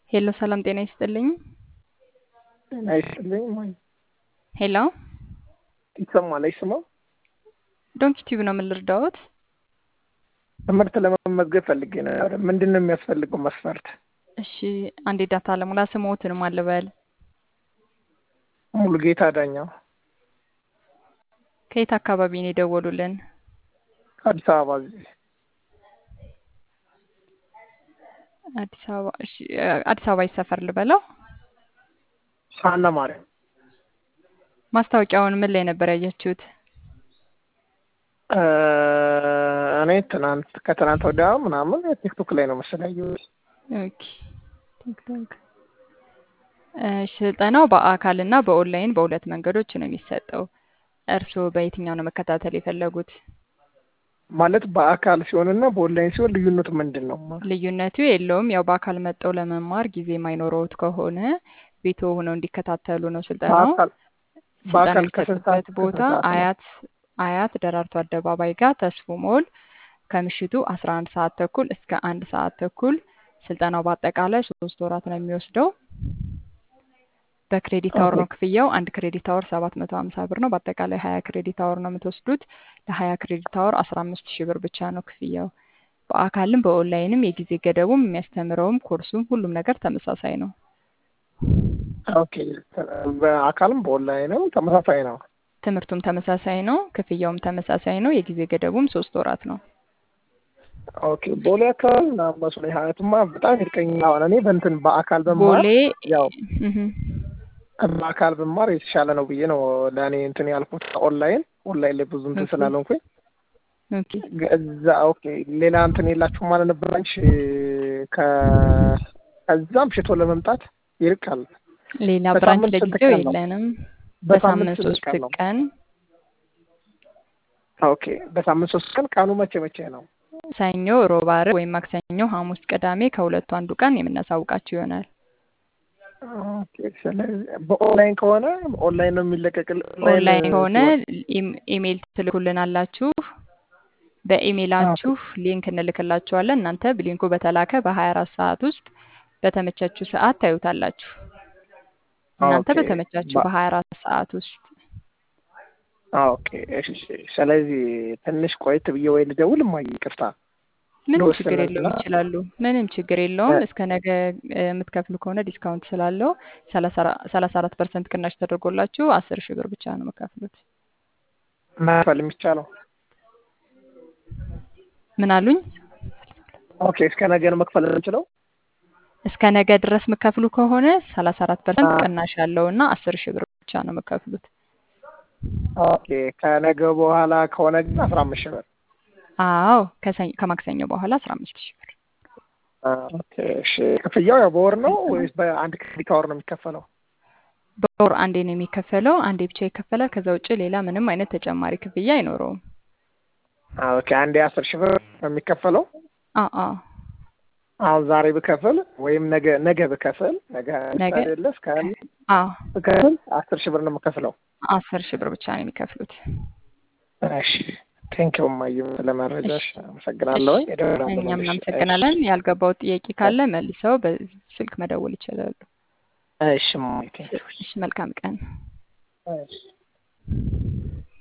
ሄሎ ሰላም ጤና ይስጥልኝ። ጤና ይስጥልኝ። ማይ ሄሎ ይሰማል አይሰማም? ዶንኪ ቲዩብ ነው። ምን ልርዳዎት? ትምህርት ለመመዝገብ ፈልጌ ነው። ምንድን ነው የሚያስፈልገው መስፈርት? እሺ አንዴ ዳታ ለሙላ ስሞትን አልበል። ሙሉ ጌታ ዳኛው ከየት አካባቢ ነው የደወሉልን? አዲስ አበባ እዚህ አዲስ አበባ እሺ፣ አዲስ አበባ ይሰፈር ልበለው። ሳና ማርያም ማስታወቂያውን ምን ላይ ነበር ያያችሁት? እ እኔ ትናንት ከትናንት ወዲያ ምናምን ቲክቶክ ላይ ነው መሰለኝ ያየሁት። ኦኬ ቲክቶክ። እሺ፣ ስልጠናው በአካል እና በኦንላይን በሁለት መንገዶች ነው የሚሰጠው። እርስዎ በየትኛው ነው መከታተል የፈለጉት? ማለት በአካል ሲሆንና በኦንላይን ሲሆን ልዩነቱ ምንድን ነው? ልዩነቱ የለውም። ያው በአካል መጠው ለመማር ጊዜ የማይኖረውት ከሆነ ቤቶ ሆነው እንዲከታተሉ ነው ስልጠናው። በአካል ስልጠና በአካል ከስንት ሰዓት የሚሰጥበት ቦታ ከስንት ሰዓት ነው? አያት አያት ደራርቱ አደባባይ ጋር ተስፉ ሞል ከምሽቱ አስራ አንድ ሰዓት ተኩል እስከ አንድ ሰዓት ተኩል። ስልጠናው በአጠቃላይ ሶስት ወራት ነው የሚወስደው። በክሬዲት አወር ኦኬ ነው ክፍያው። አንድ ክሬዲት አወር ሰባት መቶ ሀምሳ ብር ነው። በአጠቃላይ ሀያ ክሬዲት አወር ነው የምትወስዱት። ለሀያ ክሬዲት አወር አስራ አምስት ሺህ ብር ብቻ ነው ክፍያው። በአካልም በኦንላይንም የጊዜ ገደቡም የሚያስተምረውም ኮርሱም ሁሉም ነገር ተመሳሳይ ነው። ኦኬ በአካልም በኦንላይንም ተመሳሳይ ነው። ትምህርቱም ተመሳሳይ ነው። ክፍያውም ተመሳሳይ ነው። የጊዜ ገደቡም ሶስት ወራት ነው። ኦኬ ቦሌ አካባቢ ምናምን መስሎኝ ሀያቱማ በጣም ይርቀኛል። አሁን እኔ በእንትን በአካል ብማር ቦሌ ያው እህ፣ በአካል ብማር የተሻለ ነው ብዬ ነው ለእኔ እንትን ያልኩት። ኦንላይን ኦንላይን ላይ ብዙ እንትን ኦኬ ስላልሆንኩኝ ኦኬ እዛ ኦኬ ሌላ እንትን የላችሁም ማለት ነበር አንቺ ከ- ከዛም ሽቶ ለመምጣት ይርቃል። ሌላ ብራንች በሳምንት ስንት ለጊዜው ቀን ነው? የለንም። በሳምንት በሳምንት ስንት ሶስት ቀን ነው? ቀን ኦኬ በሳምንት ሶስት ቀን። ቀኑ መቼ መቼ ነው? ሰኞ፣ ሮብ፣ ዓርብ ወይም ማክሰኞ፣ ሐሙስ፣ ቅዳሜ ከሁለቱ አንዱ ቀን የምናሳውቃችሁ ይሆናል። ኦኬ ስለዚህ በኦንላይን ከሆነ ኦንላይን ነው የሚለቀቅል ኦንላይን ኦንላይን ከሆነ ሲሆን ኢም- ኢሜይል ትልኩልናላችሁ። ኦኬ በኢሜይላችሁ ሊንክ እንልክላችኋለን። እናንተ ሊንኩ በተላከ በ24 ሰዓት ውስጥ በተመቻችሁ ሰዓት ታዩታላችሁ። እናንተ ኦኬ በተመቻችሁ በ- በ24 ሰዓት ውስጥ ኦኬ እሺ። ስለዚህ ትንሽ ቆየት ብዬ ወይ ልደውል እማዬ ይቅርታ ምንም ልወስድ ችግር ነውና የለውም ይችላሉ። ምንም ችግር የለውም። እስከ ነገ እ፣ የምትከፍሉ ከሆነ ዲስካውንት ስላለው ሰላሳ አራት ፐርሰንት ቅናሽ ተደርጎላችሁ አስር ሺህ ብር ብቻ ነው የምከፍሉት። መክፈል የሚቻለው ምን አሉኝ? ኦኬ እስከ ነገ ነው መክፈል የምንችለው? እስከ ነገ ድረስ የምከፍሉ ከሆነ ሰላሳ አራት ፐርሰንት ቅናሽ ያለው እና አስር ሺህ ብር ብቻ ነው የምከፍሉት። ኦኬ ከነገ በኋላ ከሆነ ግን አስራ አምስት ሺህ ብር አዎ ከሰኞ ከማክሰኞ በኋላ አስራ አምስት ሺህ ብር ኦኬ እሺ። ክፍያው ያው በወር ነው ወይስ በአንድ ክሬዲት አወር ነው የሚከፈለው? በወር አንዴ ነው የሚከፈለው። አንዴ ብቻ ይከፈላል። ከዛ ውጭ ሌላ ምንም አይነት ተጨማሪ ክፍያ አይኖረውም። ኦኬ አንዴ አስር ሺህ ብር ነው የሚከፈለው። አዎ አዎ አሁን ዛሬ ብከፍል ወይም ነገ ነገ ብከፍል ነገ ነገ አይደለ እስከ አዎ ብከፍል አስር ሺህ ብር ነው የምከፍለው። አስር ሺህ ብር ብቻ ነው የሚከፍሉት። እሺ ቴንኪው እማዬ ስለመረጃሽ እሺ አመሰግናለሁ። እሺ እደውላለሁ እኛም መልሼ። እናመሰግናለን። ያልገባው ጥያቄ ካለ መልሰው በስልክ መደወል ይችላሉ። እሺ እማዬ ቴንኪው። እሺ መልካም ቀን። እሺ